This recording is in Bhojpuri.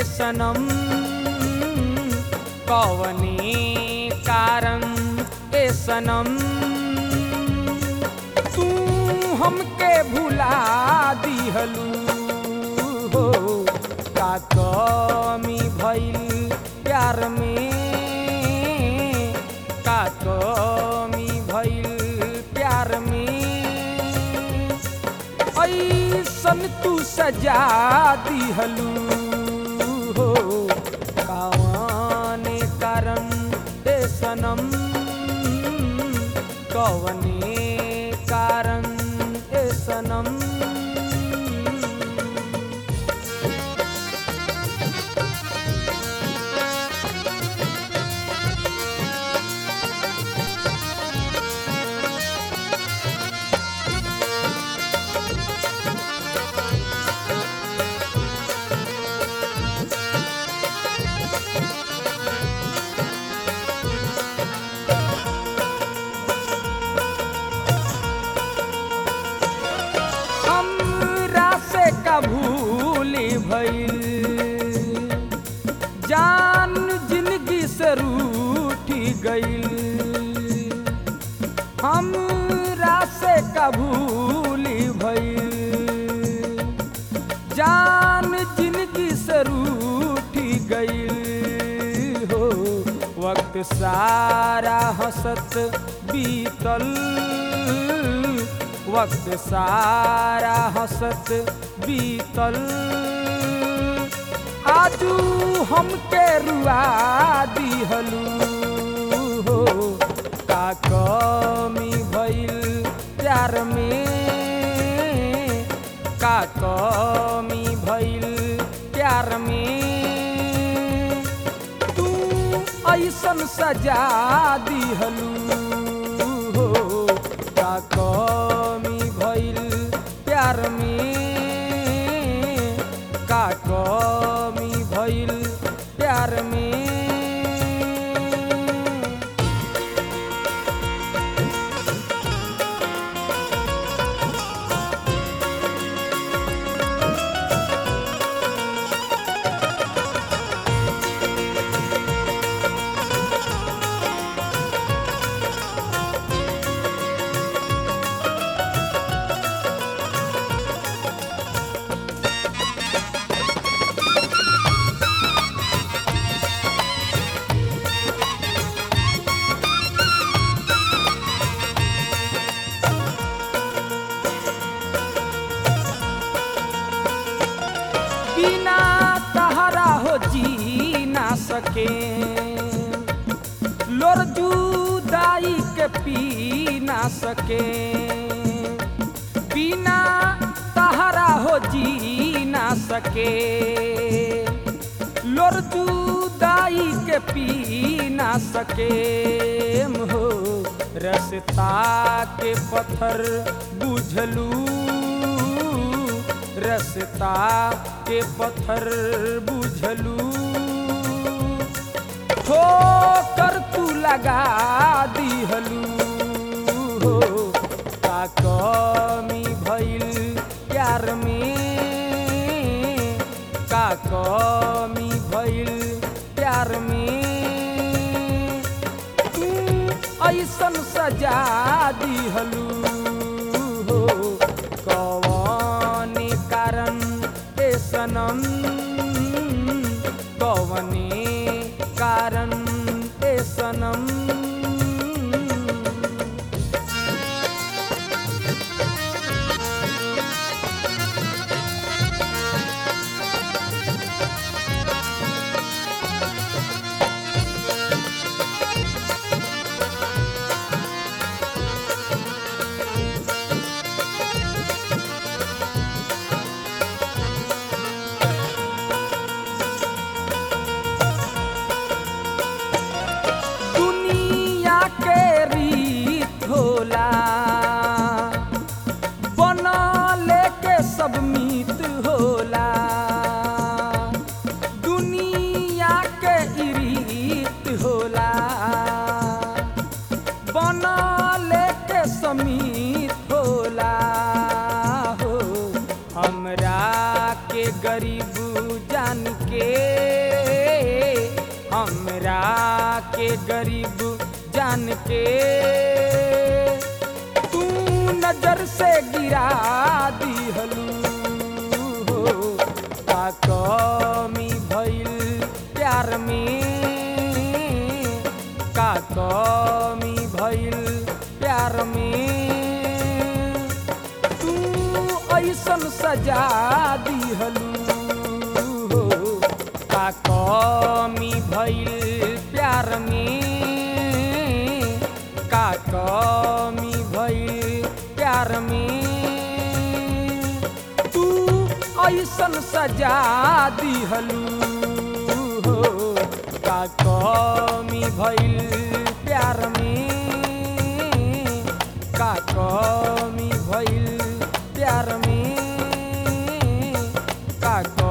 ए सनम कवने कारण ए सनम तू हमके भुला दिहलू हो का कमी भइल प्यार में का कमी भइल प्यार में ऐसन तू सजा दिहलू हो कावने कारण ए सनम कवने कारण ए सनम हमरा से का भूल भइल जान जिंदगी से रूठी गइल हमरा से का भूल भइल जान जिंदगी से रूठी गइल हो वक्त सारा हंसत बीतल वक्त सारा हंसत बीतल आजू हमके रुआ दिहलू हो का कमी भइल प्यार में का कमी भइल प्यार में तू ऐसन सजा दिहलू हो का कमी भइल प्यार में का कमी भइल प्यार में बिना तहरा हो जी ना सके लोर जुदाई के पी ना सके बिना तहरा हो जी ना सके लोर जुदाई के पी ना सके हो रसता के पत्थर बुझलू रसता के पत्थर बुझलू ठोकर तू लगा दिहलू हो का कमी भइल प्यार में का कमी भइल प्यार में तू ऐसन सजा दिहलू हो कवने कारण ए सनम कवने कारण ए सनम के गरीब जान के तू नजर से गिरा दिहलू हो का कमी भइल प्यार में का कमी भइल प्यार में तू ऐसन सजा दिहलू हो का कमी भइल प्यार में का कमी भइल प्यार में तू ऐसन सजा दिहलू हो का कमी भइल प्यार में का कमी भइल प्यार में का